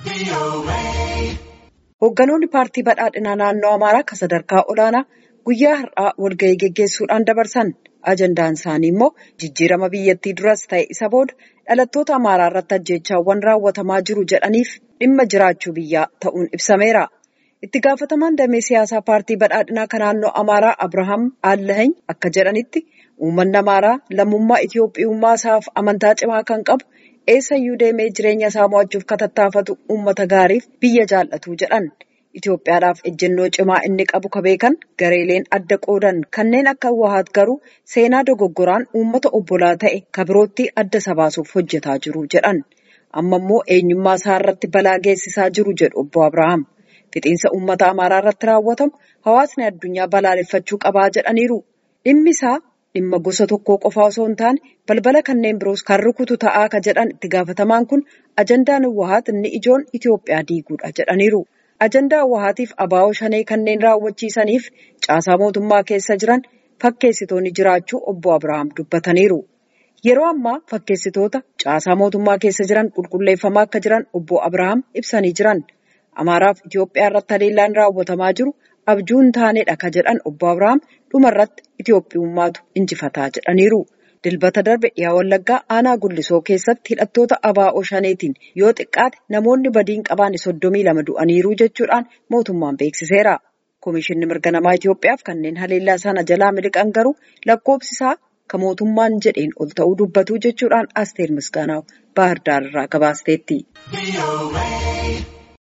Hoogganoonni paartii badhaadhinaa naannoo Amaaraa kan sadarkaa olaanaa guyyaa har'aa walgahii geggeessuudhaan dabarsan. Ajandaan isaanii immoo jijjiirama biyyattii duras ta'e isa booda dhalattoota Amaaraa irratti ajjeechaawwan raawwatamaa jiru jedhaniif dhimma jiraachuu biyyaa ta'uun ibsameera. Itti gaafatamaan damee siyaasaa paartii badhaadhinaa kan naannoo Amaaraa Abirahaam Aalahany akka jedhanitti uummanni Amaaraa lammummaa Itiyoophiyummaa isaaf amantaa cimaa kan qabu eessayyuu deemee jireenya isaa mo'achuuf katattaafatu uummata gaariif biyya jaallatu jedhan. Itoophiyaadhaaf ejjennoo cimaa inni qabu ka beekan gareeleen adda qoodan kanneen akka Wahaat garuu seenaa dogoggoraan uummata obbolaa ta'e ka birootti adda isa baasuuf hojjetaa jiru jedhan. Amma immoo eenyummaa isaa irratti balaa geessisaa jiru jedhu obbo Abirahaam. Fixiinsa uummata Amaaraa irratti raawwatamu hawaasni addunyaa balaaleffachuu qabaa jedhaniiru. Dhimmi isaa dhimma gosa tokkoo qofaa osoo hin taane balbala kanneen biroos kan rukutu ta'aa ka jedhan itti gaafatamaan kun ajandaan Wahaat inni ijoon Itoophiyaa diiguudha jedhaniiru. Ajandaa Wahaatiif abaa'oo shanee kanneen raawwachiisaniif caasaa mootummaa keessa jiran fakkeessitoonni jiraachuu obbo Abirahaam dubbataniiru. Yeroo ammaa fakkeessitoota caasaa mootummaa keessa jiran qulqulleeffamaa akka jiran obbo Abirahaam ibsanii jiran. Amaaraaf Itoophiyaa irratti haleellaan raawwatamaa jiru abjuu hin taanedha ka jedhan obbo Abirahaam dhuma irratti Itoophiyummaatu injifataa jedhaniiru. Dilbata darbe dhiyaa Wallaggaa aanaa Gullisoo keessatti hidhattoota abaa'oo shaneetiin yoo xiqqaate namoonni badiin qabaane soddomii lama du'aniiru jechuudhaan mootummaan beeksiseera. Komishinni mirga namaa Itoophiyaaf kanneen haleellaa sana jalaa miliqan garuu lakkoofsi isaa kan mootummaan jedheen ol ta'uu dubbatu jechuudhaan Asteer Misgaanaaw Baahir Daar irraa gabaasteetti.